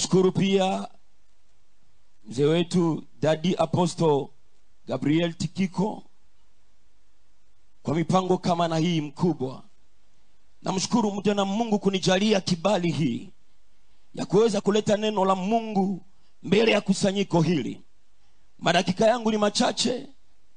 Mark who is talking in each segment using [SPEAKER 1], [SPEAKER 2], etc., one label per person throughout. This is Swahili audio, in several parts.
[SPEAKER 1] namshukuru pia mzee wetu dadi apostle gabriel tikiko kwa mipango kama na hii mkubwa namshukuru mtu na mungu kunijalia kibali hii ya kuweza kuleta neno la mungu mbele ya kusanyiko hili madakika yangu ni machache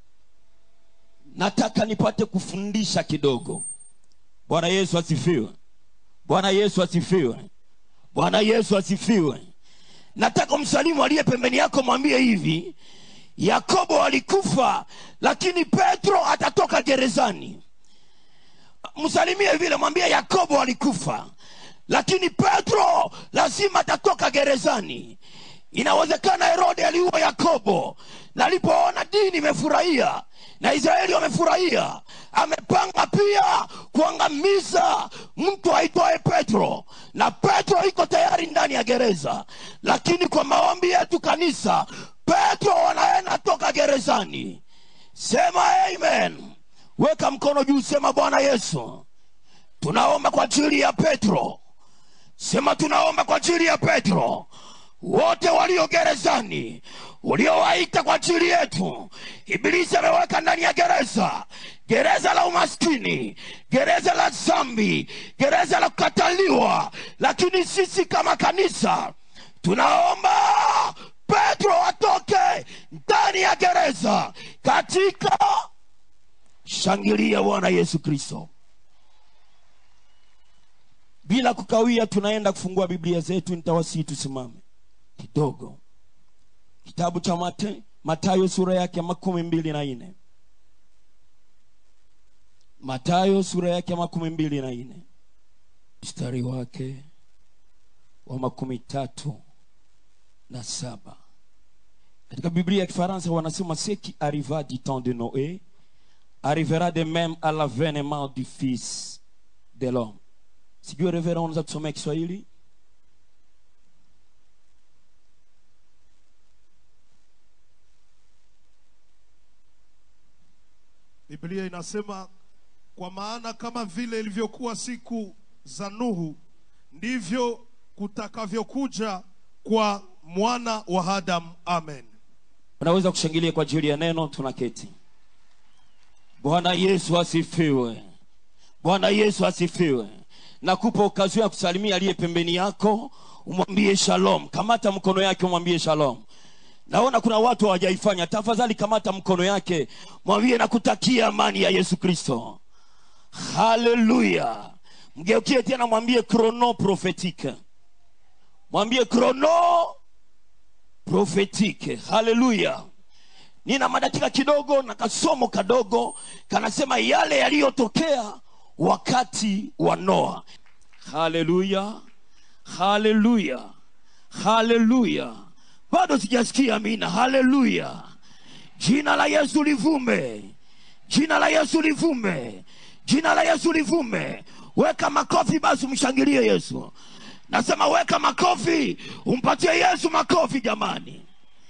[SPEAKER 1] nataka nipate kufundisha kidogo bwana yesu asifiwe bwana yesu asifiwe bwana yesu asifiwe nataka msalimu aliye pembeni yako mwambie hivi yakobo alikufa lakini petro atatoka gerezani msalimie vile mwambie yakobo alikufa lakini petro lazima atatoka gerezani inawezekana herode aliua yakobo na alipoona dini imefurahia na israeli wamefurahia amepanga pia kuangamiza mtu aitwaye petro na petro iko tayari ndani ya gereza lakini kwa maombi yetu kanisa petro wanaenda toka gerezani sema amen weka mkono juu sema bwana yesu tunaomba kwa ajili ya petro sema tunaomba kwa ajili ya petro wote walio gerezani uliowaita kwa ajili yetu ibilisi ameweka ndani ya gereza gereza la umaskini gereza la zambi gereza la kukataliwa lakini sisi kama kanisa tunaomba petro atoke ndani ya gereza katika shangilia bwana yesu kristo bila kukawia tunaenda kufungua biblia zetu nitawasii tusimame kidogo kitabu cha mate, matayo sura yake ya makumi mbili na nne matayo sura yake ya makumi mbili na nne mstari wake wa makumi tatu na saba katika biblia ya kifaransa wanasema ce qui arriva du temps de noé arrivera de même à l'avènement du fils de l'homme sijui revera unaweza kusomea kiswahili
[SPEAKER 2] biblia inasema kwa maana kama vile ilivyokuwa siku za nuhu ndivyo kutakavyokuja kwa mwana wa adamu amen
[SPEAKER 1] unaweza kushangilia kwa ajili ya neno tunaketi bwana yesu asifiwe bwana yesu asifiwe nakupa ukazia kusalimia aliye pembeni yako umwambie shalom kamata mkono yake umwambie shalom naona kuna watu hawajaifanya tafadhali kamata mkono yake mwambie nakutakia amani ya yesu kristo haleluya mgeukie tena mwambie krono profetike mwambie krono profetike haleluya nina madakika kidogo na kasomo kadogo kanasema yale yaliyotokea wakati wa noa haleluya haleluya haleluya bado sijasikia amina haleluya jina la yesu livume jina la yesu livume jina la yesu livume weka makofi basi umshangilie yesu nasema weka makofi umpatie yesu makofi jamani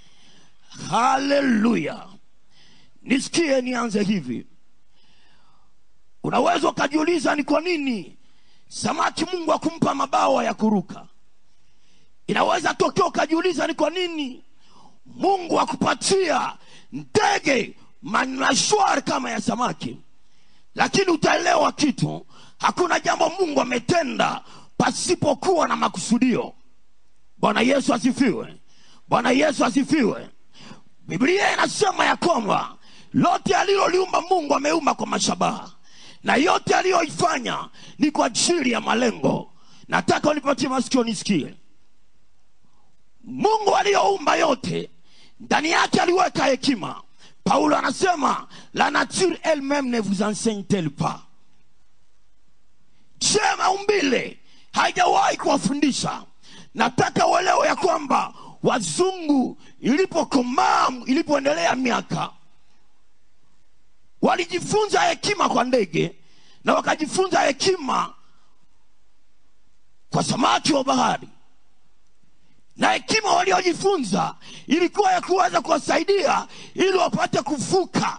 [SPEAKER 1] haleluya nisikie nianze hivi unaweza ukajiuliza ni kwa nini samaki mungu akumpa mabawa ya kuruka inaweza tokea ukajiuliza ni kwa nini mungu akupatia ndege manashwari kama ya samaki lakini utaelewa kitu hakuna jambo mungu ametenda pasipokuwa na makusudio bwana yesu asifiwe bwana yesu asifiwe biblia inasema ya kwamba lote aliloliumba mungu ameumba kwa mashabaha na yote aliyoifanya ni kwa ajili ya malengo nataka unipatie masikio nisikie mungu aliyoumba yote ndani yake aliweka hekima paulo anasema la nature elle-même ne vous enseigne-t-elle pas je maumbile haijawahi kuwafundisha nataka uelewe ya kwamba wazungu ilipokomaa ilipoendelea miaka walijifunza hekima kwa ndege na wakajifunza hekima kwa samaki wa bahari na hekima waliojifunza ilikuwa ya kuweza kuwasaidia ili wapate kuvuka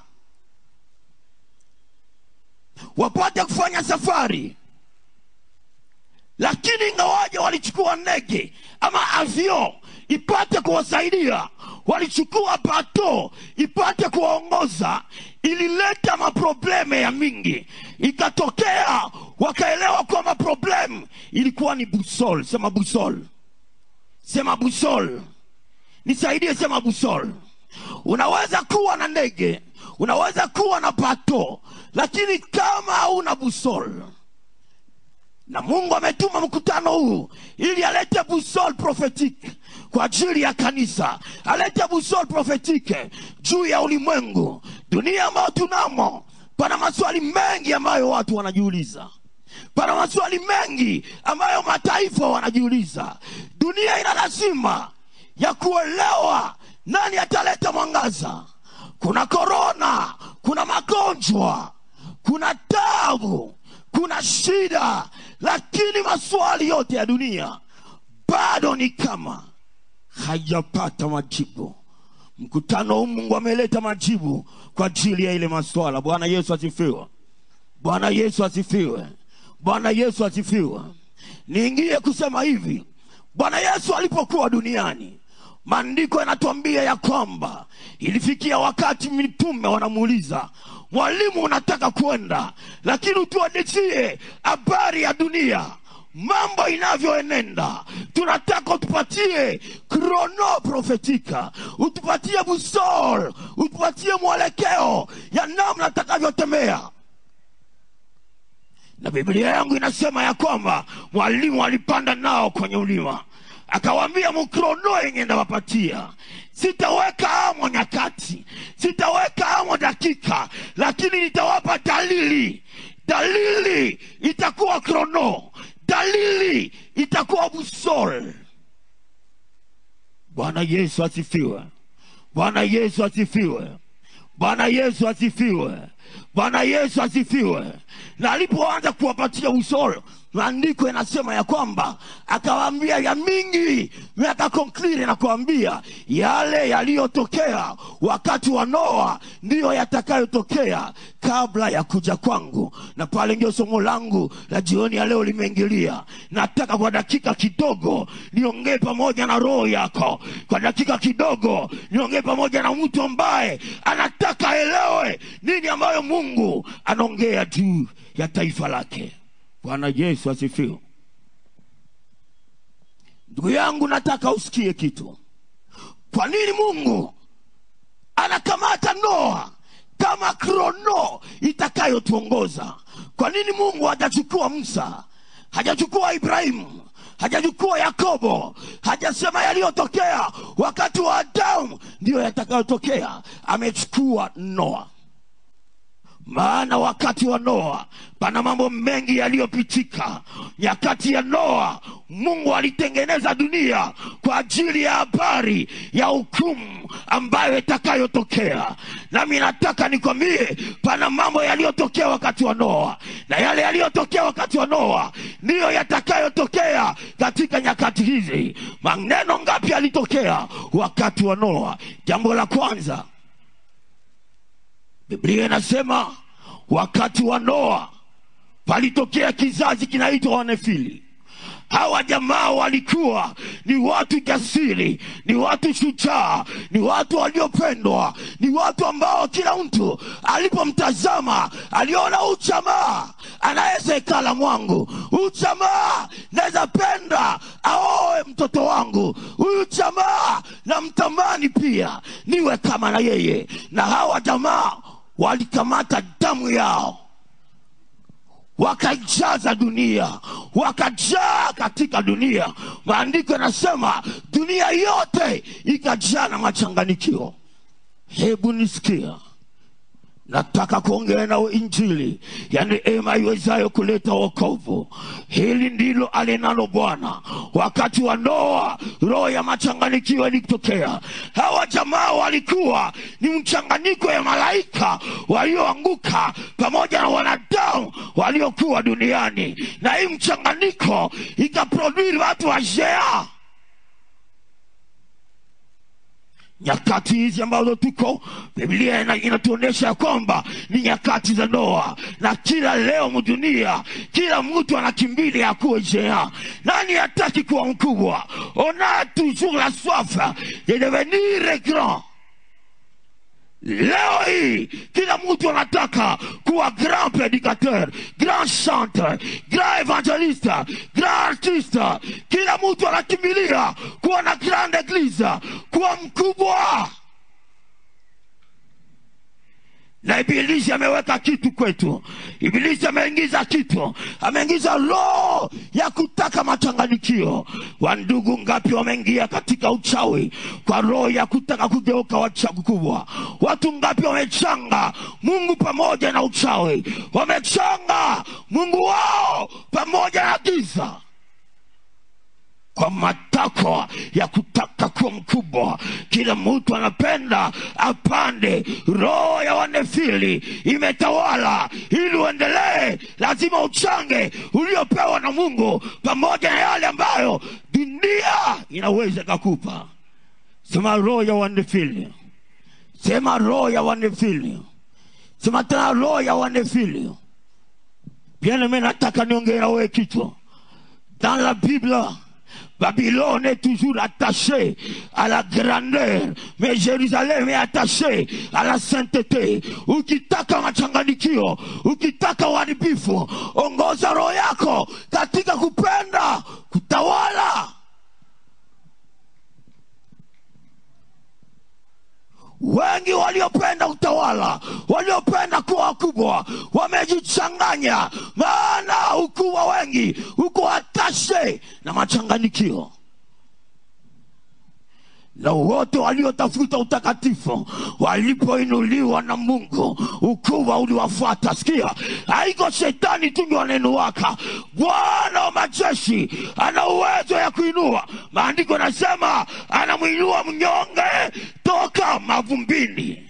[SPEAKER 1] wapate kufanya safari lakini ingawaje walichukua ndege ama avio ipate kuwasaidia walichukua bato ipate kuwaongoza ilileta maprobleme ya mingi ikatokea wakaelewa kwamba problem ilikuwa ni busol sema busol sema busol nisaidie sema busol unaweza kuwa na ndege unaweza kuwa na bato lakini kama hauna busol na mungu ametuma mkutano huu ili alete busol prophetique kwa ajili ya kanisa alete busol prophetike juu ya ulimwengu dunia ambayo tunamo pana maswali mengi ambayo watu wanajiuliza pana maswali mengi ambayo mataifa wanajiuliza dunia ina lazima ya kuelewa nani ataleta mwangaza kuna korona kuna magonjwa kuna tabu kuna shida lakini maswali yote ya dunia bado ni kama hajapata majibu mkutano huu mungu ameleta majibu kwa ajili ya ile maswala bwana yesu asifiwe bwana yesu asifiwe bwana yesu asifiwe niingie kusema hivi bwana yesu alipokuwa duniani maandiko yanatuambia ya kwamba ilifikia wakati mitume wanamuuliza mwalimu unataka kwenda lakini utuadisie habari ya dunia mambo inavyoenenda tunataka utupatie krono profetika utupatie busol utupatie mwelekeo ya namna takavyotembea na biblia yangu inasema ya kwamba mwalimu alipanda nao kwenye ulima akawaambia mkrono yenye ndawapatia sitaweka amo nyakati sitaweka amo dakika lakini nitawapa dalili dalili itakuwa krono dalili itakuwa busol bwana yesu asifiwe bwana yesu asifiwe bwana yesu asifiwe bwana yesu asifiwe na alipoanza kuwapatia usoro maandiko yanasema ya kwamba akawaambia ya mingi akakonkliri na kuambia yale yaliyotokea wakati wa noa ndiyo yatakayotokea kabla ya kuja kwangu na pale ndio somo langu la jioni ya leo limeingilia nataka kwa dakika kidogo niongee pamoja na roho yako kwa dakika kidogo niongee pamoja na mtu ambaye anataka aelewe nini ambayo mungu anaongea juu ya taifa lake bwana yesu asifiwe ndugu yangu nataka usikie kitu kwa nini mungu anakamata noa kama krono itakayotuongoza kwa nini mungu hajachukua musa hajachukua ibrahimu hajachukua yakobo hajasema yaliyotokea wakati wa adamu ndiyo yatakayotokea amechukua noa maana wakati wa noa pana mambo mengi yaliyopitika nyakati ya noa mungu alitengeneza dunia kwa ajili ya habari ya hukumu ambayo itakayotokea nami nataka nikwambie pana mambo yaliyotokea wakati wa noa na yale yaliyotokea wakati wa noa ndiyo yatakayotokea katika nyakati hizi maneno ngapi yalitokea wakati wa noa jambo la kwanza biblia inasema wakati wa noa palitokea kizazi kinaitwa wanefili hawa jamaa walikuwa ni watu jasiri ni watu shujaa ni watu waliopendwa ni watu ambao kila mtu alipomtazama aliona huu jamaa anaweza ikala mwangu huyu jamaa naweza penda aoe mtoto wangu huyu jamaa namtamani pia niwe kama na yeye na hawa jamaa walikamata damu yao wakaijaza dunia wakajaa katika dunia maandiko yanasema dunia yote ikajaa na machanganikio hebu nisikia nataka kuongea nao injili ya neema iwezayo kuleta wokovu hili ndilo alinalo bwana wakati wa noa roho ya machanganikio ilitokea hawa jamaa walikuwa ni mchanganyiko ya malaika walioanguka pamoja na wanadamu waliokuwa duniani na hii mchanganyiko ikaprodwiri watu wajea nyakati hizi ambazo tuko biblia ina- inatuonyesha ya kwamba ni nyakati za noa na kila leo mdunia kila mtu anakimbilia akuwe jea nani hataki kuwa mkubwa on a toujours la soif de devenir grand leo hii kila mtu anataka kuwa grand predicateur grand chanteur grand evangeliste grand artiste kila mtu anakimbilia kuwa na grand eglise kuwa mkubwa na ibilisi ameweka kitu kwetu ibilisi ameingiza kitu ameingiza roho ya kutaka machanganikio wandugu ngapi wameingia katika uchawi kwa roho ya kutaka kugeuka wachawi kubwa watu ngapi wamechanga mungu pamoja na uchawi wamechanga mungu wao pamoja na giza kwa matakwa ya kutaka kuwa mkubwa kila mtu anapenda apande roho ya wanefili imetawala ili uendelee lazima uchange uliopewa na mungu pamoja na yale ambayo dunia inaweza ikakupa sema roho ya wanefili sema roho ya wanefili sema tena roho ya wanefili pia nami nataka niongee na wewe kichwa dans la bible Babylone est toujours attachée à la grandeur, mais Jérusalem est attachée à la sainteté. Ukitaka machanganikio, ukitaka uharibifu, ongoza roho yako katika kupenda kutawala. wengi waliopenda utawala waliopenda kuwa wakubwa wamejichanganya maana ukubwa wengi uko hatashe na machanganikio na wote waliotafuta utakatifu walipoinuliwa na mungu ukubwa uliwafuata sikia haiko shetani tu ndio anainuwaka bwana wa majeshi ana uwezo ya kuinua maandiko nasema anamwinua mnyonge toka mavumbini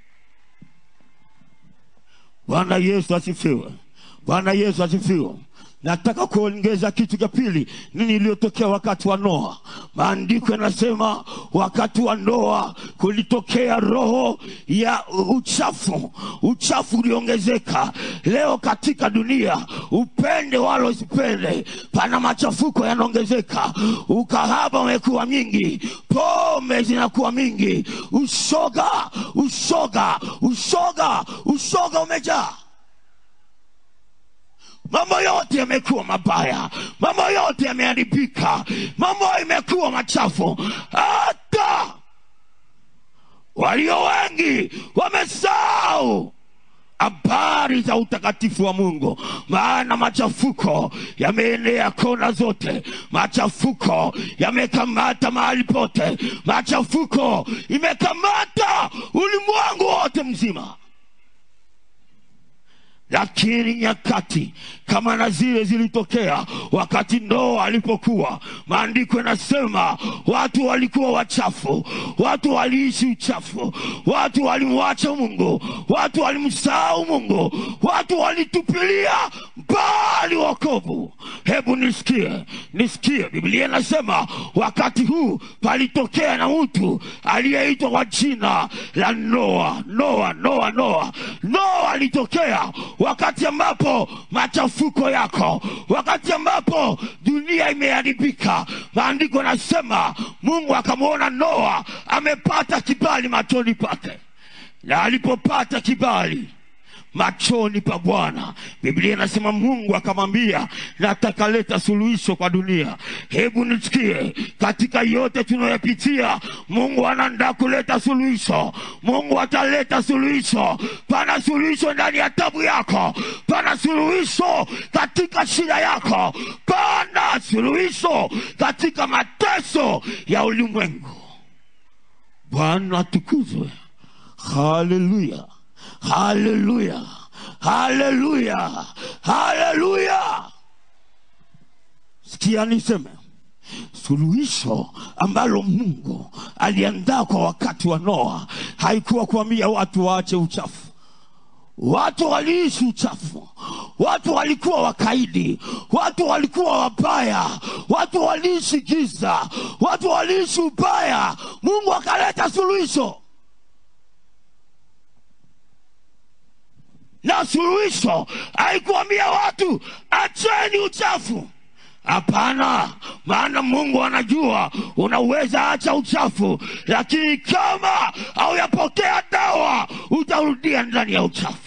[SPEAKER 1] bwana yesu asifiwe bwana yesu asifiwe nataka kuongeza kitu cha pili nini iliyotokea wakati wa noa maandiko yanasema wakati wa noa kulitokea roho ya uchafu uchafu uliongezeka leo katika dunia upende wala usipende pana machafuko yanaongezeka ukahaba umekuwa mingi pombe zinakuwa mingi ushoga ushoga ushoga ushoga umejaa mambo yote yamekuwa mabaya mambo yote yameharibika mambo imekuwa machafu hata walio wengi wamesahau habari za utakatifu wa mungu maana machafuko yameenea kona zote machafuko yamekamata mahali pote machafuko imekamata ulimwengu wote mzima lakini nyakati kama na zile zilitokea wakati Noa alipokuwa, maandiko yanasema watu walikuwa wachafu, watu waliishi uchafu, watu walimwacha Mungu, watu walimsahau Mungu, watu walitupilia mbali wokovu. Hebu nisikie, nisikie, Biblia inasema wakati huu palitokea na mtu aliyeitwa kwa jina la Noa. Noa, Noa, Noa. Noa alitokea wakati ambapo machafuko yako, wakati ambapo dunia imeharibika. Maandiko nasema Mungu akamwona Noa amepata kibali machoni pake, na alipopata kibali machoni pa Bwana. Biblia inasema Mungu akamwambia, nataka leta suluhisho kwa dunia. Hebu nisikie, katika yote tunayopitia, Mungu anaandaa kuleta suluhisho. Mungu ataleta suluhisho. Pana suluhisho ndani ya tabu yako, pana suluhisho katika shida yako, pana suluhisho katika mateso ya ulimwengu. Bwana atukuzwe. Haleluya. Haleluya, haleluya, haleluya. Sikia niseme, suluhisho ambalo Mungu aliandaa kwa wakati wa Noa haikuwa kuambia watu waache uchafu. Watu waliishi uchafu, watu walikuwa wakaidi watu walikuwa wabaya watu waliishi giza watu waliishi ubaya mungu akaleta suluhisho na suluhisho haikuambia watu acheni uchafu hapana maana mungu anajua unaweza acha uchafu lakini kama hauyapokea dawa utarudia ndani ya uchafu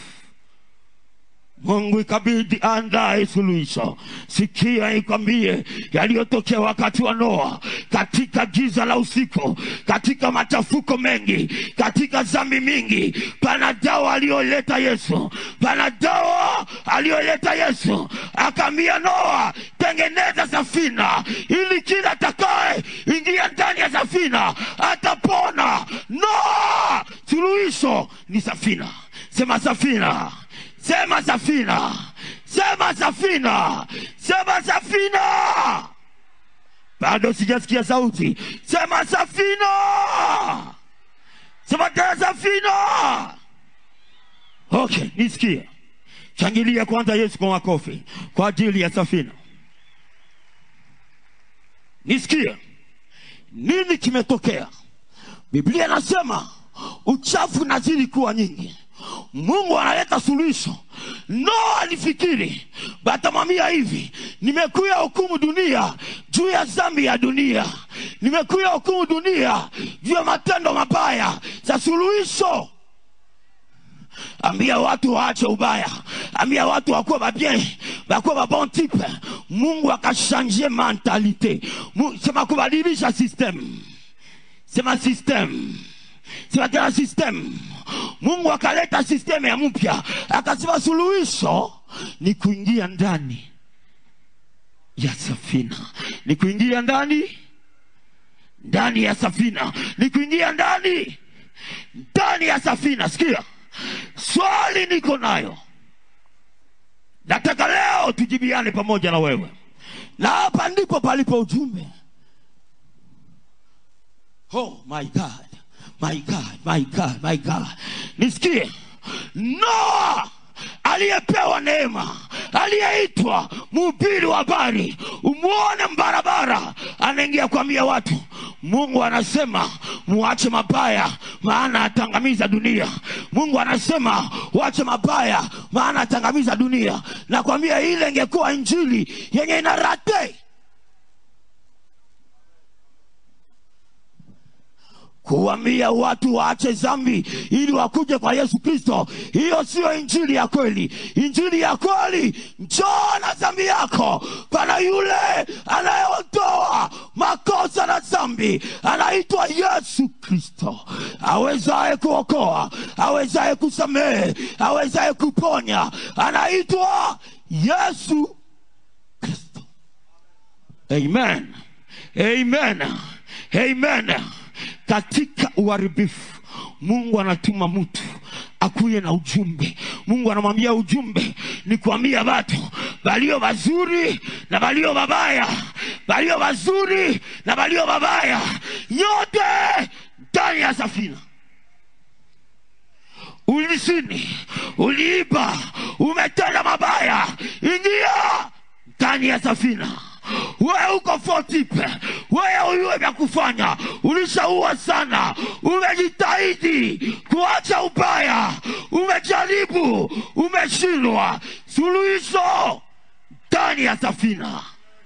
[SPEAKER 1] mungu ikabidi andae suluhisho sikia ikwambie yaliyotokea wakati wa noa katika giza la usiku katika machafuko mengi katika zambi mingi pana dawa aliyoleta yesu pana dawa aliyoleta yesu akaambia noa tengeneza safina ili kila takae ingia ndani ya safina atapona noa suluhisho ni safina sema safina sema safina sema safina sema safina bado sijasikia sauti sema safina sema tena safina okay nisikie changilia kwanza yesu kwa makofi kwa ajili ya safina nisikie nini kimetokea biblia inasema uchafu unazidi kuwa nyingi mungu analeta suluhisho noa alifikiri batamwambia hivi nimekuya hukumu dunia juu ya zambi ya dunia nimekuya hukumu dunia juu ya matendo mabaya za suluhisho ambia watu waache ubaya ambia watu wakuwa babien wakuwa babon type mungu akashangie mentalite Mu- sema kubadilisha system sema system sema tena system mungu akaleta sistemu ya mpya akasema suluhisho ni kuingia ndani ya safina ni kuingia ndani ndani ya safina ni kuingia ndani ndani ya safina sikia swali niko nayo nataka leo tujibiane pamoja na wewe na hapa ndipo palipo ujumbe oh my god my god my god my god nisikie noa aliyepewa neema aliyeitwa mhubiri wa habari umwone mbarabara anaingia kuambia watu mungu anasema muache mabaya maana atangamiza dunia mungu anasema wache mabaya maana atangamiza dunia nakwambia ile ingekuwa injili yenye inarate kuwambia watu waache zambi ili wakuje kwa yesu kristo hiyo siyo injili ya kweli injili ya kweli njoo na zambi yako pana yule anayeondoa makosa na zambi anaitwa yesu kristo awezaye kuokoa awezaye kusamehe awezaye kuponya anaitwa yesu kristo amen amen amen katika uharibifu mungu anatuma mtu akuye na ujumbe mungu anamwambia ujumbe ni kuambia watu walio wazuri na walio wabaya walio wazuri na walio wabaya yote ndani ya safina ulisini uliiba umetenda mabaya ingia ndani ya safina wewe uko fotipe wewe uyue vya kufanya ulishaua sana umejitahidi kuacha ubaya umejaribu umeshindwa suluhisho ndani ya safina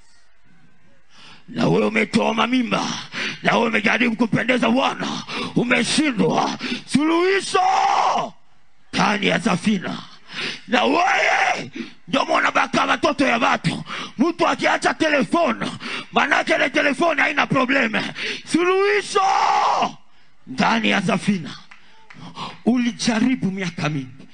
[SPEAKER 1] na wewe umetoa mamimba na wewe umejaribu kumpendeza bwana umeshindwa suluhisho ndani ya safina na wewe ndio mwanabaka watoto ya watu mtu akiacha telefoni manake ile telefoni haina probleme suluhisho ndani ya safina ulijaribu miaka mingi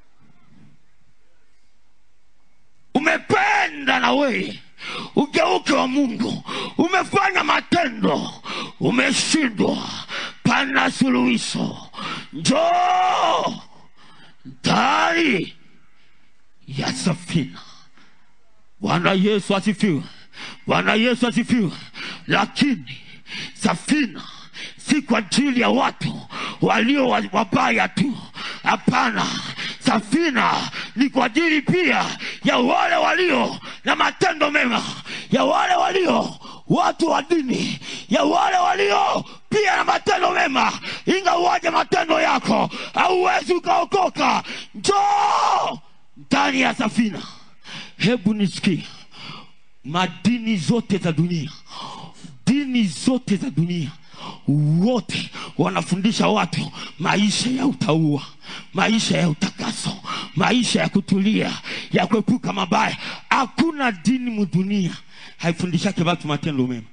[SPEAKER 1] umependa na wewe ugeuke wa mungu umefanya matendo umeshindwa pana suluhisho njoo ndani ya safina bwana yesu asifiwe bwana yesu asifiwe lakini safina si kwa ajili ya watu walio wabaya tu hapana safina ni kwa ajili pia ya wale walio na matendo mema ya wale walio watu wa dini ya wale walio pia na matendo mema ingawaje matendo yako hauwezi ukaokoka njoo ndani ya safina hebu nisikie madini zote za dunia dini zote za dunia wote wanafundisha watu maisha ya utaua maisha ya utakaso maisha ya kutulia ya kuepuka mabaya hakuna dini mudunia haifundishake watu matendo mema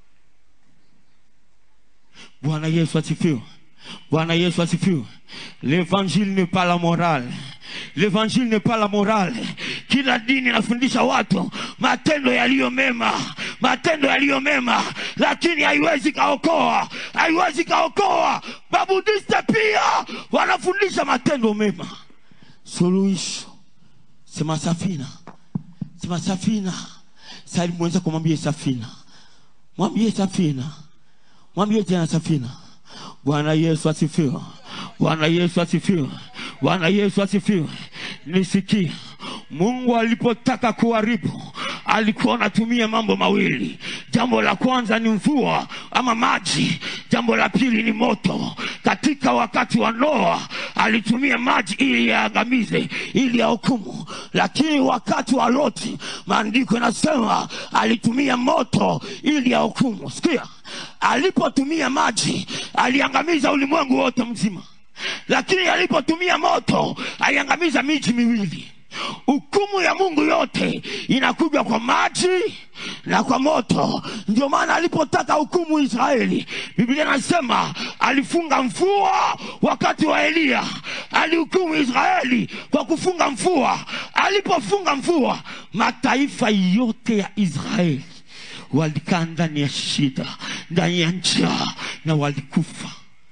[SPEAKER 1] bwana yesu asifiwe bwana yesu asifiwe l'évangile n'est pas la morale l'évangile n'est pas la morale kila dini inafundisha watu matendo yaliyo mema matendo yaliyo mema lakini haiwezi kaokoa haiwezi kaokoa babudiste pia wanafundisha matendo mema suluhisho sema safina sema safina sali mwenza kumwambie safina mwambie safina mwambie tena safina bwana yesu asifiwe bwana yesu asifiwe bwana yesu asifiwe nisikie mungu alipotaka kuharibu alikuwa anatumia mambo mawili jambo la kwanza ni mvua ama maji jambo la pili ni moto katika wakati wa noa alitumia maji ili yaangamize ili yahukumu lakini wakati wa loti maandiko yanasema alitumia moto ili yahukumu sikia alipotumia maji aliangamiza ulimwengu wote mzima lakini alipotumia moto aliangamiza miji miwili hukumu ya mungu yote inakuja kwa maji na kwa moto ndio maana alipotaka hukumu israeli biblia inasema alifunga mvua wakati wa eliya alihukumu israeli kwa kufunga mvua alipofunga mvua mataifa yote ya israeli walikaa ndani ya shida ndani ya njaa na walikufa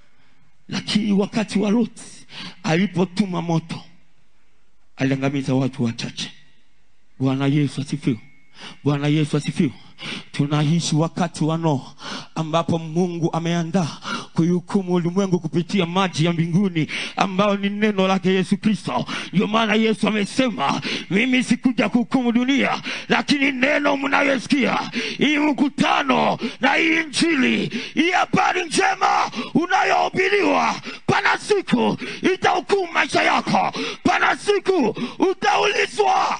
[SPEAKER 1] lakini wakati wa loti alipotuma moto aliangamiza watu wachache bwana yesu asifiwe bwana yesu asifiwe tunaishi wakati wa noa ambapo mungu ameandaa kuihukumu ulimwengu kupitia maji ya mbinguni ambayo ni neno lake yesu kristo ndio maana yesu amesema mimi sikuja kuhukumu dunia lakini neno mnayosikia hii mkutano na hii injili hii habari njema unayohubiriwa pana siku itahukumu maisha yako pana siku utaulizwa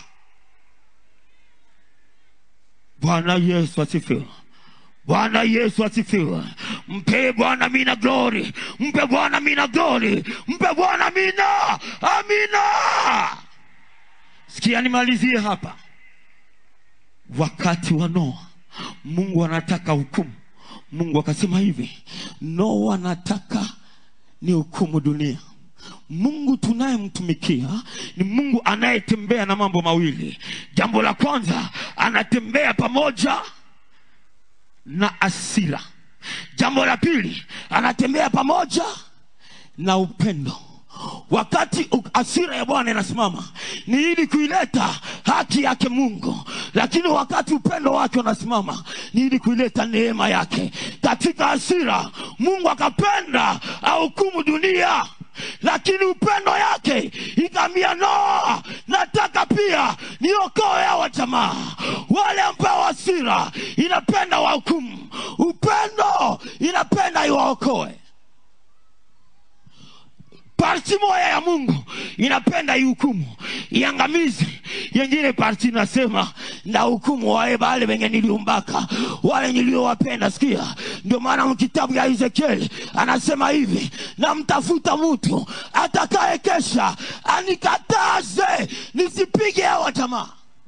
[SPEAKER 1] bwana yesu asifiwe bwana yesu asifiwe mpe bwana mina glori mpe bwana mina glori mpe bwana mina amina sikia nimalizie hapa wakati wa noa mungu anataka hukumu mungu akasema hivi noa anataka ni hukumu dunia mungu tunayemtumikia ni mungu anayetembea na mambo mawili jambo la kwanza anatembea pamoja na asira jambo la pili anatembea pamoja na upendo wakati u- asira ya bwana inasimama ni ili kuileta haki yake mungu lakini wakati upendo wake unasimama ni ili kuileta neema yake katika asira mungu akapenda ahukumu dunia lakini upendo yake ikaambia noa nataka pia niokoe hawa jamaa wale ambao asira inapenda wahukumu upendo inapenda iwaokoe parti moya ya mungu inapenda ihukumu iangamizi yengine parti inasema na hukumu wae bale wenye niliumbaka wale niliowapenda sikia ndio maana mkitabu ya ezekieli anasema hivi namtafuta mtu atakaye kesha anikataze nisipige hawa jamaa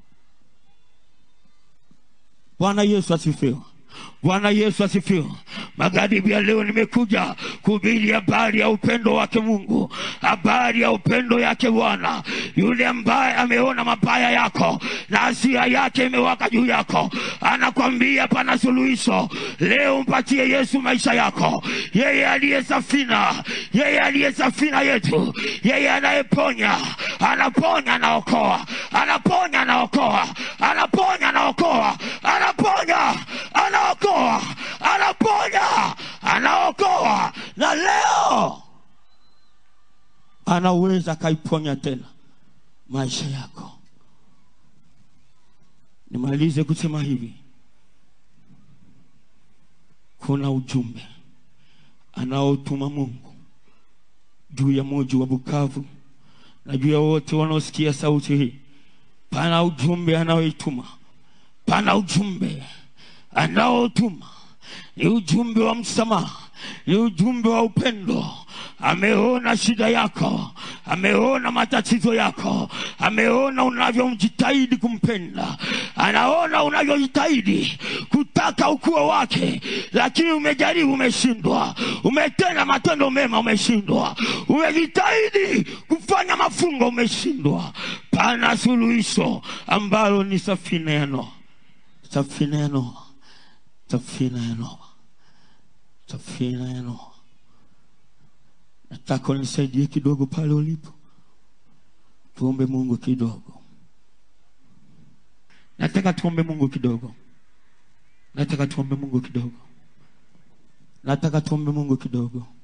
[SPEAKER 1] bwana yesu asifiwe bwana yesu asifiwe magharibi ya leo nimekuja kuhubiri habari ya upendo wake mungu habari ya upendo yake bwana yule ambaye ameona mabaya yako na hasira yake imewaka juu yako anakwambia pana suluhisho leo mpatie yesu maisha yako yeye aliye safina yeye aliye safina yetu yeye anayeponya anaponya anaokoa anaponya anaokoa anaponya anaokoa anaponya anaokoa anaponya anaokoa na leo anaweza akaiponya tena maisha yako nimalize kusema hivi kuna ujumbe anaotuma mungu juu ya muji wa bukavu na juu ya wote wanaosikia sauti hii pana ujumbe anaoituma pana ujumbe anaotuma ni ujumbe wa msamaha ni ujumbe wa upendo ameona shida yako ameona matatizo yako ameona unavyomjitahidi kumpenda anaona unavyojitahidi kutaka ukuu wake lakini umejaribu umeshindwa umetenda matendo mema umeshindwa umejitahidi kufanya mafungo umeshindwa pana suluhisho ambalo ni safina ya noa safina ya noa safina ya noa safina ya noa nataka unisaidie kidogo pale ulipo tuombe mungu kidogo nataka tuombe mungu kidogo nataka tuombe mungu kidogo nataka tuombe mungu kidogo